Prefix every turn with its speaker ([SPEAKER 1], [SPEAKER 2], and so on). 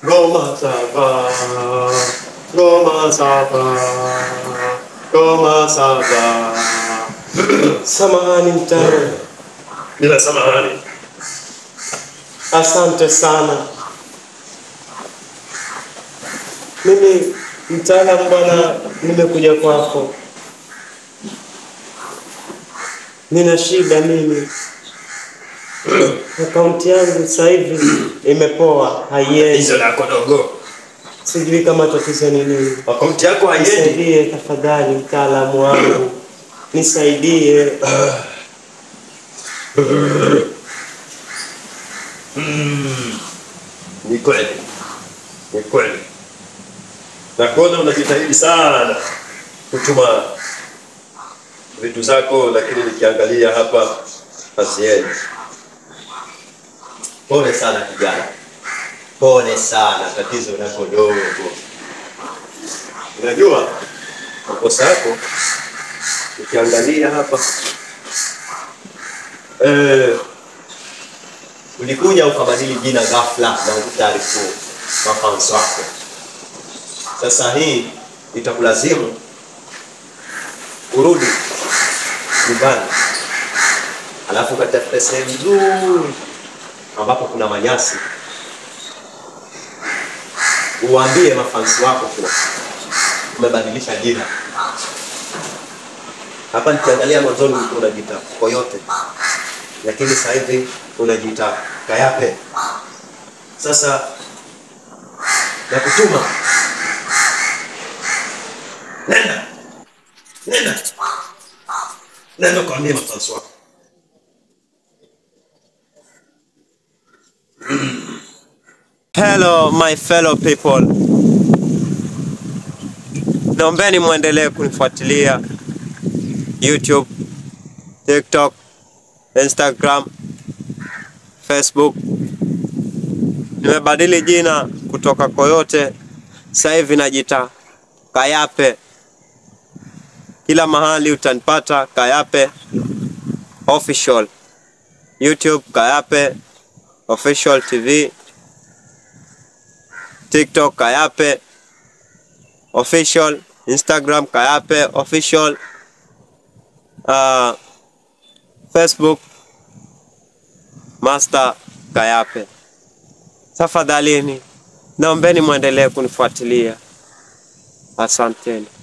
[SPEAKER 1] Goma saba, Goma saba, Goma saba.
[SPEAKER 2] Samahani mtaro,
[SPEAKER 1] Bila samahani.
[SPEAKER 2] asante sana. Mimi mtaalamu bwana, nimekuja kwako, nina shida mimi. Akaunti yangu sasa hivi imepoa, haiendi.
[SPEAKER 1] Hizo lako dogo.
[SPEAKER 2] Sijui kama tatizo ni nini.
[SPEAKER 1] Akaunti yako haiendi.
[SPEAKER 2] Nisaidie tafadhali, mtaalamu wangu, nisaidie.
[SPEAKER 1] Ni kweli. Ni kweli. Nakuona unajitahidi sana kutuma vitu zako, lakini nikiangalia hapa haziendi. Pole sana kijana, pole sana, tatizo lako dogo. Unajua makosa yako, ukiangalia hapa eh, ulikuja ukabadili jina ghafla na ukutaarifu mafans wako. Sasa hii itakulazimu urudi nyumbani, alafu ukatafute sehemu nzuri ambapo kuna manyasi, uwaambie mafansi wako kuwa umebadilisha jina. Hapa nikiangalia mwanzoni ulikuwa unajiita Koyote, lakini sasa hivi unajiita Kayape. Sasa nakutuma, nenda nenda nenda ukaambie mafansi wako.
[SPEAKER 2] Hello my fellow people, naombeni mwendelee kunifuatilia YouTube, TikTok, Instagram, Facebook. Nimebadili jina kutoka Koyote, sasa hivi najita Kayape. Kila mahali utanipata Kayape official, YouTube Kayape official TV, TikTok Kayape official, Instagram Kayape official, uh, Facebook Master Kayape. Tafadhalini naombeni mwendelee kunifuatilia. Asanteni.